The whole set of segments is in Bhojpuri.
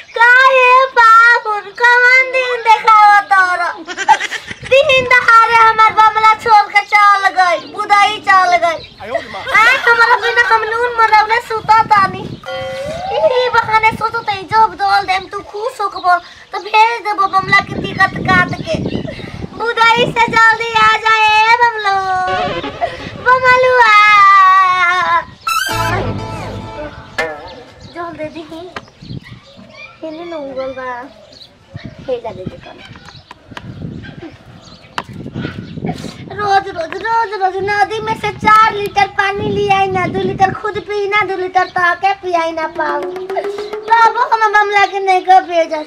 काहे बाबुन कवन दिन देखाव तोर दिन दहाड़े हमार बमला छोड़ के चल गई बुदाई चल गई आय हमारा बिना हम नून मनवले सुता तानी ई बहाने सोचो तई जब दोल देम तू खुश होकबो तो भेज देबो बमला के टिकट काट के बुदाई से जल्दी आ जाए बमलो बमलुआ जल्दी दी हेले न उगल बा हेला दे दे कन रोज रोज रोज रोज नदी में से चार लीटर पानी लियाई ना दो लीटर खुद पी ना दो लीटर तो के पियाई ना पाऊ बाबू हम मामला के नहीं कर भेजा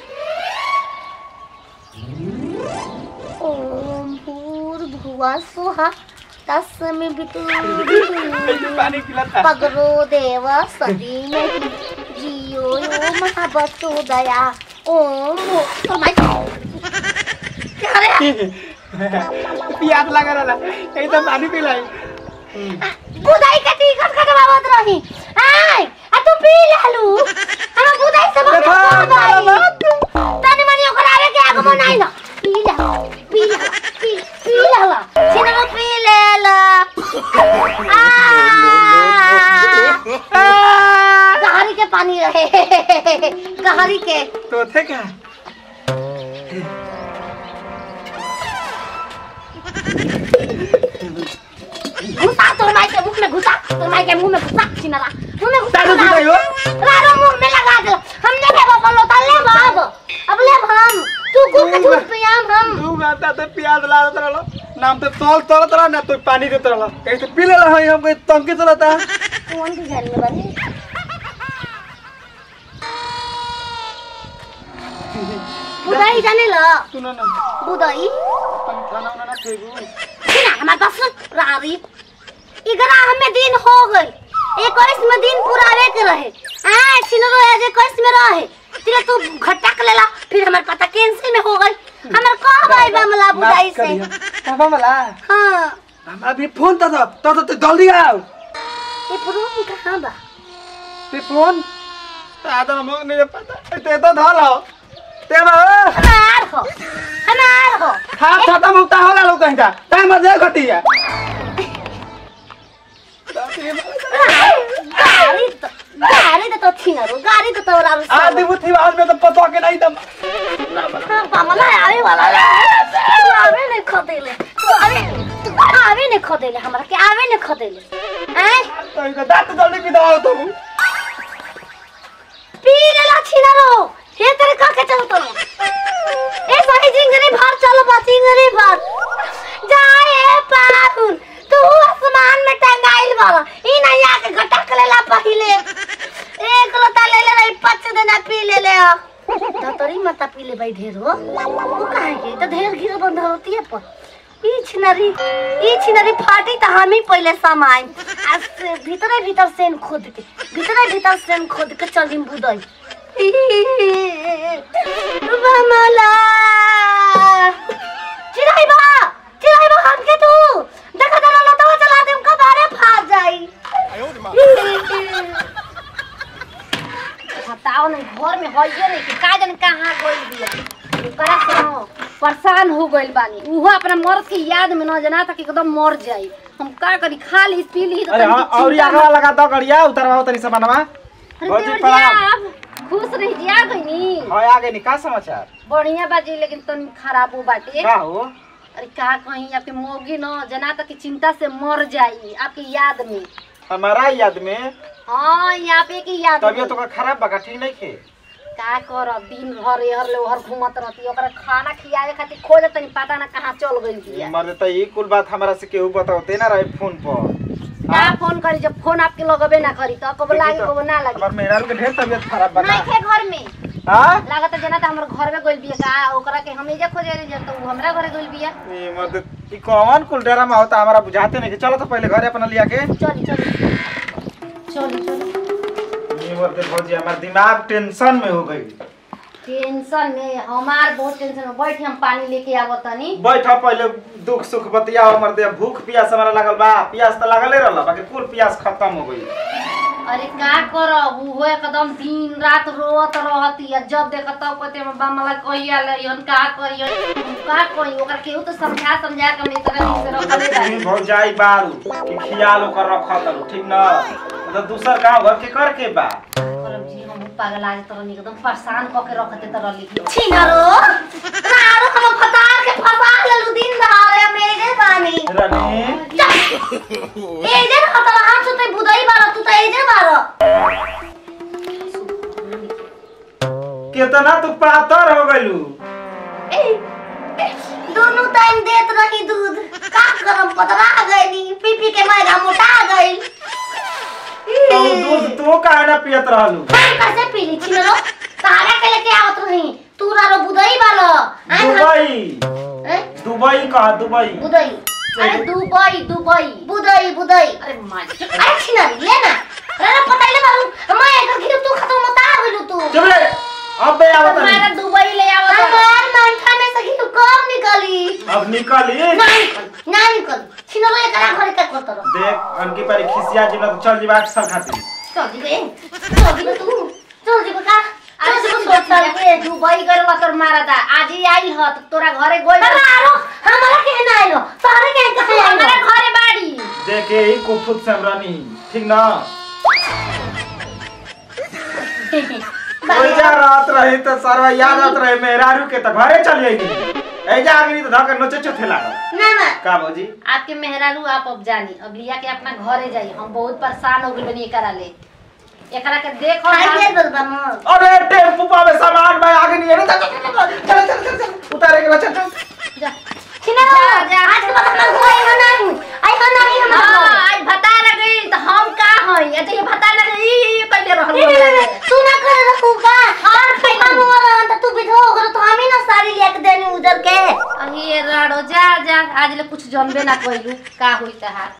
ओम भूर भुवा सुहा तस्मी बितु पानी पिलाता पगरो देव सदी में जियो यो महाबतो दया ओम फरमाई क्या रे प्यास लगा रहा कहीं तो पानी पिलाई बुदाई का टिकट कटवावत रही आय आ तू पी लालू हम बुदाई से बहुत तनी मनी ओकर आवे के आगो बनाई ना पी ला पी ला पी पी ला सिनेमा पी ले ला गहरी के पानी रहे गहरी के तो थे क्या घुसा तोर माई के मुंह में घुसा तोर माई के मुंह में घुसा सिनेमा मुंह में घुसा तारो घुसाई हो रारो मुंह में लगा दे हमने ले बाबा लोटा ले बाब अब ले हम तू कुल के झूठ पियाम हम तू गाता तो प्यास ला रहा नाम तो तोल तोल रहा ना तो पानी देते रहा कहीं तो पी ले रहा हम कोई तंकी चलाता कौन डिजाइन में बनी बुदाई जाने ल सुनो ना बुदाई खाना वाना ना फेंकू सुना हमारे पास सुन रारी ग्यारह में दिन हो गई इक्कीस में दिन पुरावे के रहे हाँ छिनरो आज इक्कीस में रहे तिला तू घटक लेला फिर हमारे पता कैंसिल में हो गई हमारे कह भाई बमला बुदाई से पापा मला हाँ हम अभी फोन तो तो तो तो जल्दी आओ ये प्रूफ कहाँ बा ते फोन आदम मग नहीं पता ते तो धलो ते बा हमार हो हमार हो हाथ खत्म होता होला लोग कहीं का टाइम दे घटिया गाड़ी तो गाड़ी तो छिनरो गाड़ी तो तोरा आदि बुद्धि आज में तो पता के नहीं तम पामला आवे वाला तू आवे ने खदेले तू आवे तू आवे ने खदेले हमरा के आवे ने खदेले हैं तो इधर दांत जल्दी भी दबाओ तुम पी लेला छिनरो हे तेरे का के चलतो ए सही जिंगरी भर चलो बा जिंगरी भर जाए पाहुन तू आसमान में टंगाइल बाला ई नहीं आके घटक लेला पहिले एक लोटा ले ले रही पच देना पी ले ले तो तोरी माता पी ले भाई ढेर हो वो काहे के तो ढेर गिर बंद होती है पर ई छिनरी ई छिनरी फाटी त हम ही पहिले समाई आ से भीतरे भीतर सेन खोद के भीतरे भीतर सेन खोद के चली बुदई बमला चिराई बा चिराई बा हम के तू देखा दला लतवा चला देम कबारे फाट जाई बताओ नहीं घर में होइए नहीं कि का जाने कहाँ गइल बिया ओकरा से न परेशान हो गइल बानी उहो अपना मर्द की याद में न जना तक एकदम मर जाई हम का करी खा ली पी ली तो अरे तनिक हाँ और चिंता आगे लगा दो गड़िया उतरवाओ तनी सामानवा अरे भौजी देवर जी, प्रणाम। आप खुश रह जी आ गईनी हाय आगे नी का समाचार बढ़िया बाजी लेकिन तनी खराब हो बाटे का हो अरे का कहीं आपके मोगी न जना तक की चिंता से मर जाई आपकी याद में हमारा याद में हाँ यहाँ पे की याद तबियत में। तो खराब बा का ठीक नहीं खे का करब दिन भर एहर ले ओहर घूमत रहती ओकरा खाना खियावे खातिर खोज तनी पता ना कहाँ चल गइल बिया मर तो ये कुल बात हमारा से केहू बताओते ना रहे फोन पर का फोन करी जब फोन आपके लगबे ना करी तो कब लागे कब ना हमार लागे मेहरारू के ढेर तबियत खराब बा नहीं का थे घर में हां लागत जना त हमर घर में गइल बिया का ओकरा के हम एजा खोजे रही जब तो उ हमरा घरे गइल बिया ये मर्द ई कौन कुल डेरा में होता हमारा बुझाते नहीं कि चलो तो पहले घरे अपना लिया के चली चली चली चली ये मर्द भौजी हमार दिमाग टेंशन में हो गई टेंशन में हमार बहुत टेंशन में बैठ हम पानी लेके आवत तनी बैठा पहले दुख सुख बतिया हमर दे भूख प्यास हमारा लगल बा प्यास तो लगले रहल बाकी कुल प्यास खत्म हो गई अरे का करब उहो एकदम दिन रात रोत रहती है जब देख तब कहते में बमला कहिया लइहन का करियन का कही ओकर केहू तो समझा समझा के हम इस तरह से रखले रही भौजाई बारू कि खियाल ओकर रखत रहू ठीक न तो दूसर गांव घर के कर के बा करब जी हम पागल आज तरह एकदम परेशान क के रखते तरह लिखी छिनरो रारो हम फतार के फसा लेलु दिन दहाड़े मेरे बानी रानी एजे हतला हम सुते बुदई बारा तू त एजे बारा कितना तू पातर हो गइलू दोनों टाइम देत रही दूध का करम पतला गईली पी पी के मैगा मोटा गई तो उ दूध तू काहे ना पियत रहलू हम कैसे पी ली छिनरो तारा के लेके आवत रही तू रारो बुदई बालो दुबई दुबई कहा दुबई बुदई अरे दुबई दुबई बुदई बुदई अरे माँ अरे छिनरी ले ना रारो पताइले बारू मैं एक घिर तू खत्म मोटा गइलु तू चुप रे अब बे आवत तुम्हारा नहीं दुबई ले आवत हमार मंठा में से घिर कब निकली अब निकली ना निकल ना निकल छिनरो एकरा घरे का करत रह देख अनकी पारी खिसिया जिला तो चल जीवा सर खाती चल जीबे चल जीबे तू चल जीबे का अरे चल सुन जीबे सोचल के दुबई गरवा तोर मारा था आज ही आई ह तो तोरा घरे गोई बाबा आरो हमारा के ना आइलो सारे के कहे हमारा घरे बाड़ी देखे ही कुफुत समरानी ठीक ना ओइजा रात रही तो सरवा याद आत रहे मेहरारू के तो घरे चल जाएगी ऐजा आगे नहीं तो धक्का नोचे चोथे लागल ना ना का भौजी आपके मेहरारू आप अब जानी अब लिया के अपना घरे जाई हम बहुत परेशान हो गइल बनी एकरा ले एकरा के देखो खाई हम- दे बलबा न अरे टेम्पू पावे सामान भाई आगे नहीं है ना चल चल चल चल चल चल चल उतारे के बाद चल चल जा। छिना जा, जा। आज के बाद हम लोग आई हो नहीं आई हो नहीं हम हाँ, लोग आज भता लगी तो हम का हई ये तो ये भता लगी ई ई कइले रहल नहीं नहीं नहीं तू ना करे रखू का हाँ, तू काम हो रहा है तू विधवा हो गया तो हम ही ना साड़ी लेके देनी उधर के अही ये राड़ो जा जा आज ले कुछ जानबे ना कइलू का होई तहार